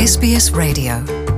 SBS Radio.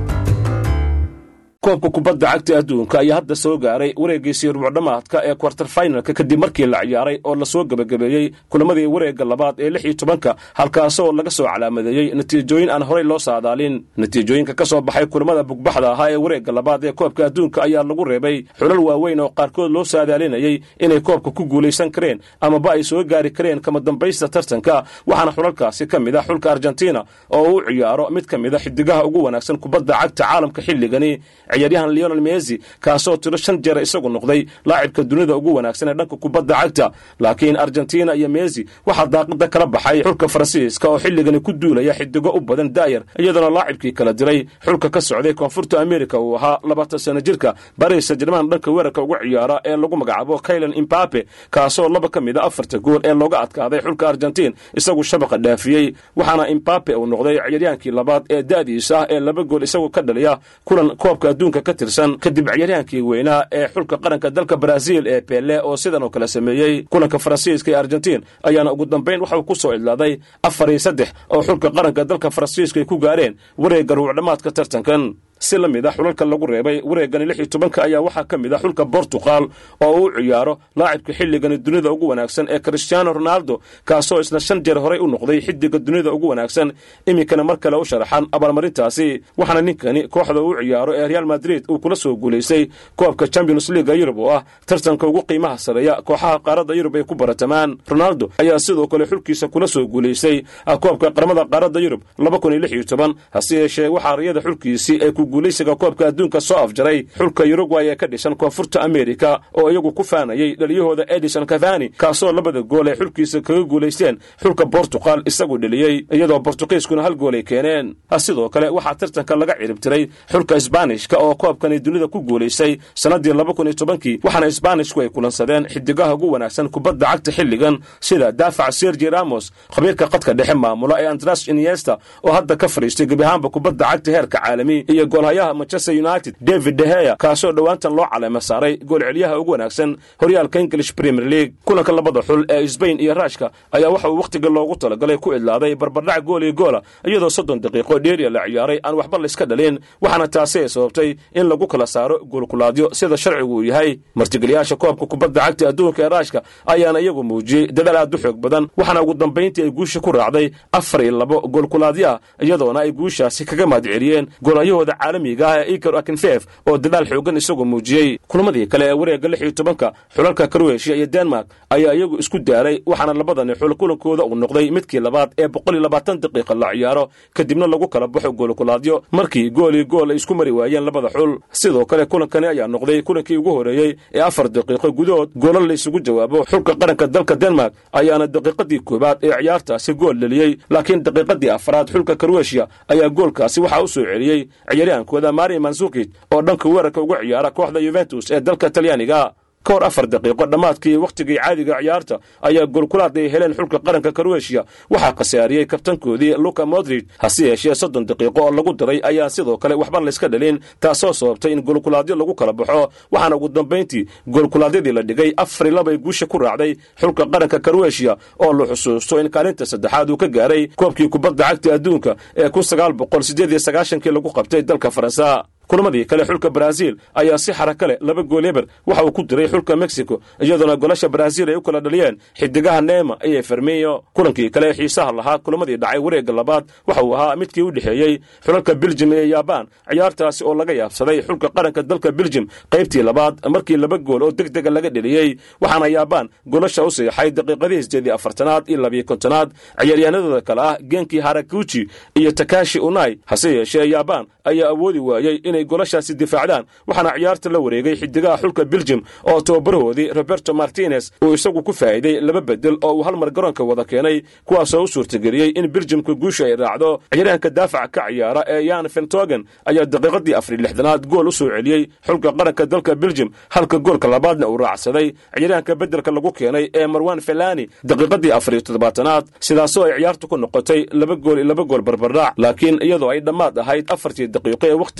koobka kubadda cagta adduunka ayaa hadda soo gaaray wareegiisii rubucdhamaadka ee kwartar finalka kadib markii la ciyaaray oo lasoo gebagabeeyey kulamadii wareegga labaad ee lix iyo tobanka halkaasoo laga soo calaamadeeyey natiijooyin aan horey loo saadaalin natiijooyinka ka soo baxay kulamada bugbaxda ahaa ee wareegga labaad ee koobka adduunka ayaa lagu reebay xulal waaweyn oo qaarkood loo saadaalinayey inay koobka ku guulaysan kareen amaba ay soo gaari kareen kama dambaysta tartanka waxaana xulalkaasi ka mid ah xulka argentina oo u ciyaaro mid ka mid a xidigaha ugu wanaagsan kubadda cagta caalamka xilligani ciyaaryahan leonel mesi kaasoo tiro shan jeer isagu noqday laacibka dunida ugu wanaagsan ee dhanka kubadda cagta laakiin argentina iyo mesi waxaa daaqida kala baxay xulka faransiiska oo xilligani ku duulaya xidigo u badan daayar iyadoona laacibkii kala diray xulka ka socday koonfurta amerika uu ahaa labaatan sano jirka baris jerman dhanka weerarka uga ciyaara ee lagu magacaabo kailan imbape kaasoo laba ka mid a afarta gool ee looga adkaaday xulka argentiin isagu shabaqa dhaafiyey waxaana imbape uu noqday ciyaaryaankii labaad ee da'diisa ah ee laba gool isagu ka dhaliya kulan koobka adduunka ka tirsan kadib ciyaaryahankii weynaa ee xulka qaranka dalka brazil ee bele oo sidan oo kale sameeyey kulanka faransiiska ee argentiin ayaana ugu dambayn waxauu ku soo idlaaday afar iyo saddex oo xulka qaranka dalka faransiiska ay ku gaareen wareegga rubucdhamaadka tartankan si la mid a xulalka lagu reebay wareegani lix iyo tobanka ayaa waxaa ka mid ah xulka bortugal oo uu ciyaaro laacibka xilligani dunida ugu wanaagsan ee cristiano ronaldo kaasoo isna shan jeer horey u noqday xidiga dunida ugu wanaagsan iminkana mar kale u sharaxan abaalmarintaasi waxaana ninkani kooxda uu ciyaaro ee real madrid uu kula soo guulaystay koobka champions leaga yurub oo ah tartanka ugu qiimaha sareeya kooxaha qaaradda yurub ay ku baratamaan ronaldo ayaa sidoo kale xulkiisa kula soo guulaystay koobka qaramada qaaradda yurub laba kun iyo lix iyo toban hase yeeshee waxaa riyada xulkiisii ay ku guulaysiga koobka adduunka soo afjaray xulka yurugway ee ka dhisan koonfurta amerika oo iyagu ku faanayey dhaliyahooda edison cavani kaasoo labada gool ay xulkiisa kaga guulaysteen xulka bortugal isagu dheliyey iyadoo bortugiiskuna hal gool ay keeneen sidoo kale waxaa tartanka laga ciribtiray xulka isbaanishka oo koobkani dunida ku guulaystay sannaddii laba kun iyo tobankii waxaana isbaanishku ay kulansadeen xidigaha ugu wanaagsan kubadda cagta xilligan sida daafac sergi ramos khabiirka qadka dhexe maamula ee andras iniesta oo hadda ka fadhiistay gebi ahaanba kubadda cagta heerka caalami iyo goolhayaha manchester united david deheya kaasoo dhowaantan loo caleema saaray goolcelyaha ugu wanaagsan horyaalka english premier league kulanka labada xul ee sbain iyo raashka ayaa waxa uu wakhtiga loogu talagalay ku idlaaday barbardhac gool iyo goola iyadoo soddon daqiiqo dheeriya la ciyaaray aan waxba layska dhalin waxaana taasi ay sababtay in lagu kala saaro goolkulaadyo sida sharcigu uu yahay martigeliyaasha koobka kubadda cagta adduunka ee raashka ayaana iyagu muujiyey dadaal aad u xoog badan waxaana ugu dambayntii ay guusha ku raacday afar iyo labo goolkulaadyo ah iyadoona ay guushaasi kaga mahadceliyeen goolayahooda caalamiga ah ee ikar akinfeef oo dadaal xoogan isagoo muujiyey kulamadii kale ee wareegga lix iyo tobanka xulalka karweshiya iyo denmark ayaa iyagu isku daaray waxaana labadani xul kulankooda uu noqday midkii labaad ee boqol iyo labaatan daqiiqa la ciyaaro kadibna lagu kala baxo goolkulaadyo markii gool iyo gool ay isku mari waayeen labada xul sidoo kale kulankani ayaa noqday kulankii ugu horeeyey ee afar daqiiqo gudahood goolal la isugu jawaabo xulka qaranka dalka denmark ayaana daqiiqadii koowaad ee ciyaartaasi gool dheliyey laakiin daqiiqadii afraad xulka karweshiya ayaa goolkaasi waxaa u soo celiyey ciyaaryahankooda mari mansukic oo dhanka weerarka uga ciyaara kooxda yuventus ee dalka talyaaniga ka hor afar daqiiqo dhammaadkii wakhtigii caadiga ciyaarta ayaa goolkulaad ay heleen xulka qaranka karweshiya waxaa khasaariyey kabtankoodii luka modrid hase yeeshee soddon daqiiqo oo lagu daray ayaa sidoo kale waxba layska dhalin taasoo sababtay in goolkulaadyo lagu kala baxo waxaana ugu dambayntii goolkulaadyadii la dhigay afar iyo labay guusha ku raacday xulka qaranka karweshiya oo la xusuusto in kaalinta saddexaad uu ka gaaray koobkii kubadda cagta adduunka ee kun sagaal boqol siddeed iyo sagaashankii lagu qabtay dalka faransa kulamadii kale xulka baraaziil ayaa si xaraka leh laba gool eber waxa uu ku diray xulka mexico iyadoona golasha baraaziil ay u kala dhaliyeen xidigaha neema iyo fermiyo kulankii kale ee xiisaha lahaa kulamadii dhacay wareegga labaad waxa uu ahaa midkii u dhexeeyey xulalka beljim iyo yabaan ciyaartaasi oo laga yaabsaday xulka qaranka dalka beljim qaybtii labaad markii laba gool oo deg dega laga dheliyey waxaana yabaan golasha u seexay daqiiqadihii sideedii afartanaad iyo labiyo kontonaad ciyaaryahanadooda kale ah genkii harakuji iyo takashi unai hase yeeshee yabaan ayaa awoodi waayey inay golashaasi difaacdaan waxaana ciyaarta la wareegay xidigaha xulka beljim oo tababarahoodii roberto martinez uu isagu ku faa'iiday laba bedel oo uu hal mar garoonka wada keenay kuwaasoo u suurtageliyey in beljimka guusha ay raacdo ciyaaryahanka daafaca ka ciyaara ee yan fentogen ayaa daqiiqadii afar iyo lixdanaad gool u soo celiyey xulka qaranka dalka beljim halka goolka labaadna uu raacsaday ciyaaryahanka bedelka lagu keenay ee marwan felani daqiiqadii afar iyo toddobaatanaad sidaasoo ay ciyaartu ku noqotay laba gool iyo laba gool barbardhac laakiin iyadoo ay dhammaad ahayd afartii daqiiqo ee wakhtiga celcelis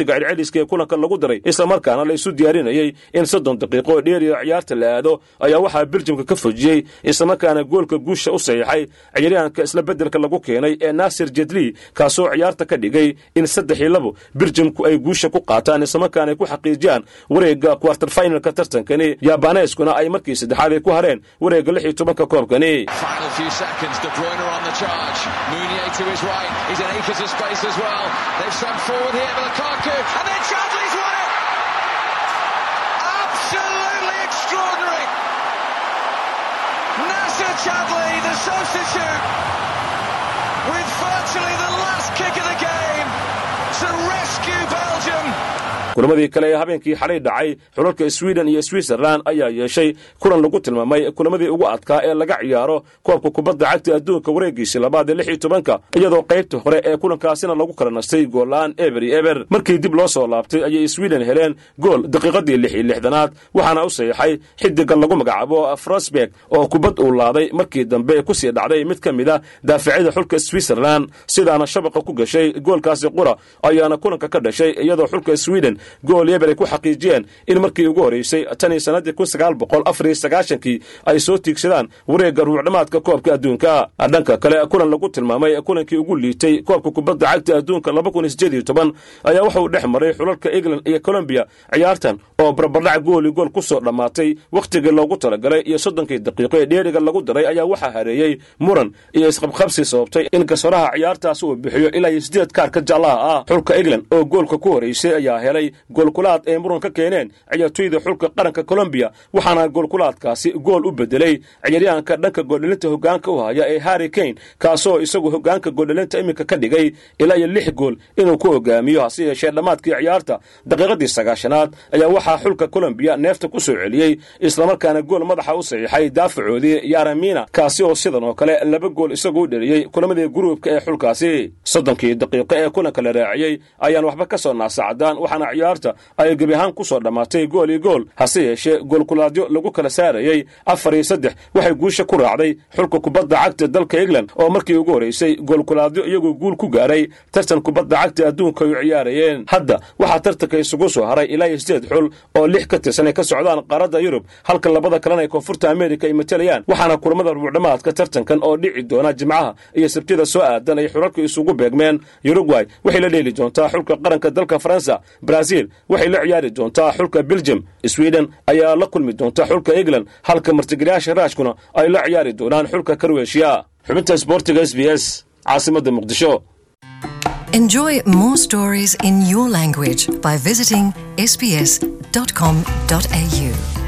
ingiriiska ee kulanka lagu daray islamarkaana la isu diyaarinayey in soddon daqiiqo oo dheeriya ciyaarta la aado ayaa waxaa beljimka ka fojiyey islamarkaana goolka guusha u saxiixay ciyaaryahanka isla beddelka lagu keenay ee naasir jedli kaasoo ciyaarta ka dhigay in saddex iyo labo beljimku ay guusha ku qaataan islamarkaana ay ku xaqiijiyaan wareegga kwartar finalka tartankani yaabaneyskuna ay markii saddexaad ay ku hareen wareegga lix iyo tobanka koobkani Nasser Chadley, the substitute, with virtually the last kick of the game to rescue Belgium. kulamadii kale ee habeenkii xalay dhacay xulalka sweden iyo switzerland ayaa yeeshay kulan lagu tilmaamay kulamadii ugu adkaa ee laga ciyaaro koobka kubadda cagta adduunka wareegiisii labaad ee lix iyo tobanka iyadoo qaybta hore ee kulankaasina lagu kala nastay goolla-aan eber iyo eber markii dib loo soo laabtay ayay sweden heleen gool daqiiqadii lix iyo lixdanaad waxaana u saxiixay xidiga lagu magacaabo frosberg oo kubad uu laaday markii dambe kusii dhacday mid ka mid a daaficada xulka switzerland sidaana shabaqa ku gashay goolkaasi qura ayaana kulanka ka dhashay iyadoo xulka sweden gool yeber ay ku xaqiijiyeen in markii ugu horreysay tan iyo sannaddii kun sagaal boqol afar iyo sagaashankii ay soo tiigsadaan wareegga ruucdhamaadka koobka adduunka dhanka kale kulan lagu tilmaamay kulankii ugu liitay koobka kubadda cagta adduunka laba kun iyo sideed iyo toban ayaa wuxuu dhex maray xulalka england iyo colombiya ciyaartan oo barbardhac gooli gool ku soo dhammaatay wakhtigii loogu talagalay iyo soddonkii daqiiqo ee dheeriga lagu daray ayaa waxaa hareeyey muran iyo isqabqabsi sababtay in gasoraha ciyaartaas uu bixiyo ilaa iyo sideed kaarka jaallaha ah xulka england oo goolka ku horreysay ayaa helay goolkulaad ay muran ka keeneen ciyaartoyda xulka qaranka colombiya waxaana goolkulaadkaasi gool u bedelay ciyaaryahanka dhanka gooldhalinta hogaanka u haya ee harri kane kaasoo isagu hogaanka gooldhalinta iminka ka dhigay ilaa iyo lix gool inuu ku hogaamiyo hase yeeshee dhammaadkii ciyaarta daqiiqadii sagaashanaad ayaa waxaa xulka colombiya neefta ku soo celiyey islamarkaana gool madaxa u saxiixay daafacoodii yaramina kaasi oo sidan oo kale laba gool isagu u dheliyey kulamadii guruubka ee xulkaasi soddonkii daqiiqo ee kulanka la raaciyey ayaan waxba ka soo naasacdaan waxaana ciyaarta ay gebi ahaan ku soo dhammaatay gool iyo gool hase yeeshee goolkulaadyo lagu kala saarayey afar iyo saddex waxay guusha ku raacday xulka kubadda cagta dalka england oo markii ugu horreysay goolkulaadyo iyagoo guul ku gaaray tartan kubadda cagta adduunka ay u ciyaarayeen hadda waxaa tartanka isugu soo haray ilaa iyo sideed xul oo lix ka tirsan ay ka socdaan qaaradda yurub halka labada kalena ay koonfurta amerika ay matalayaan waxaana kulamada rubucdhamaadka tartankan oo dhici doona jimcaha iyo sabtida soo aadan ay xulalka isugu beegmeen uruguay waxay la dheeli doontaa xulka qaranka dalka faransa brazil waxay la ciyaari doontaa xulka belgium sweden ayaa la kulmi doonta xulka england halka martigalayaasha raashkuna ay la ciyaari doonaan xulka karweshiya xubinta sboortiga s b s caasimadda muqdisho Enjoy more stories in your language by visiting sbs.com.au.